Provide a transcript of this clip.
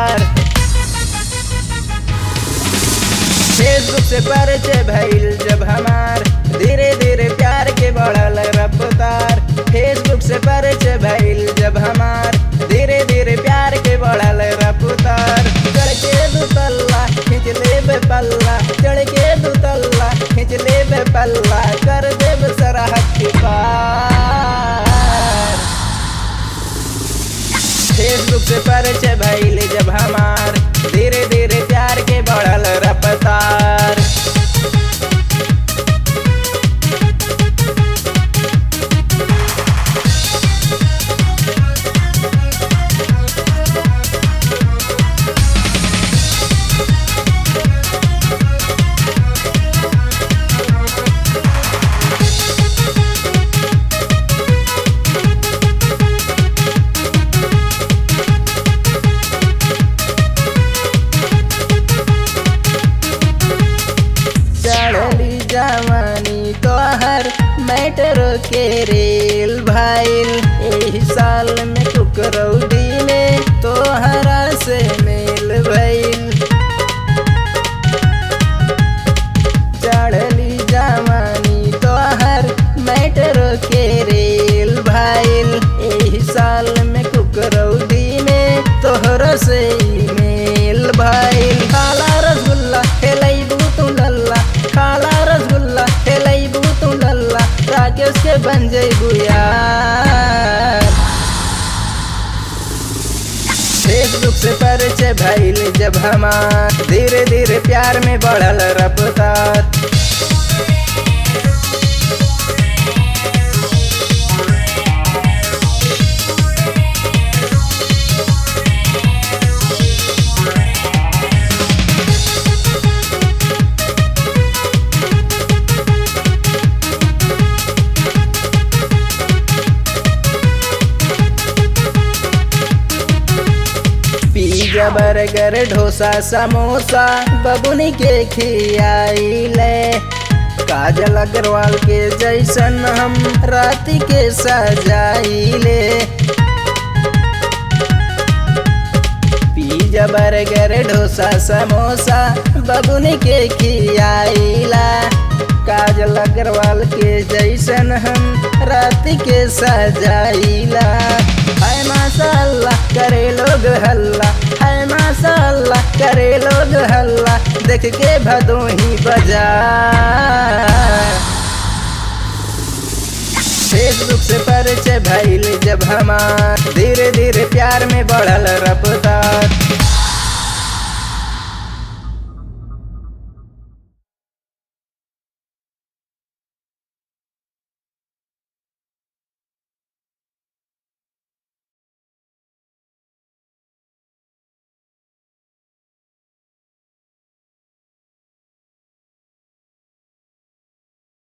रफ्तार फेसबुक से परिचय भइल जब हमार धीरे धीरे प्यार के बढ़ल रफ्तार फेसबुक से परिचय भइल जब हमार धीरे धीरे प्यार के बढ़ल रफ्तार चढ़ के दू तल्ला खींच लेबे पल्ला चढ़ के दू तल्ला खींच लेबे पल्ला कर देब सरहद के पार फेसबुक से परिचय भइल जब हमार धीरे धीरे प्यार के बढ़ल रफ्तार चढ़ली जवानी तोहर मैटरो के रेल भाईल एही साल में कुकरौदी में तोहरा से मेल भइल चढ़ली जवानी तोहर मैटरो के रेल भाईल एही साल में कुकरौदी में तोहरा से मेल भाईल काला रसगुल्ला खेलैबू तू लल्ला काला रसगुल्ला खेलैबू तू लल्ला राकेश के बन जैबू यार फेसबुक से परिचय भइल जब हमार धीरे धीरे प्यार में बढ़ल रफ्तार पिज्जा बर्गर डोसा समोसा बबुनी के खियाइले काजल अग्रवाल के जैसन हम राति के सजाइले पिज्जा बर्गर डोसा समोसा बबुनी के खियाइला काजल अग्रवाल के जैसन हम राति के सजाइला हाय माशाल्लाह करे लोग हल्ला हाय माशाल्लाह करे लोग हल्ला देख के भदोही बाजार फेसबुक से परिचय भइल जब हमार धीरे धीरे प्यार में बढ़ल रफ्तार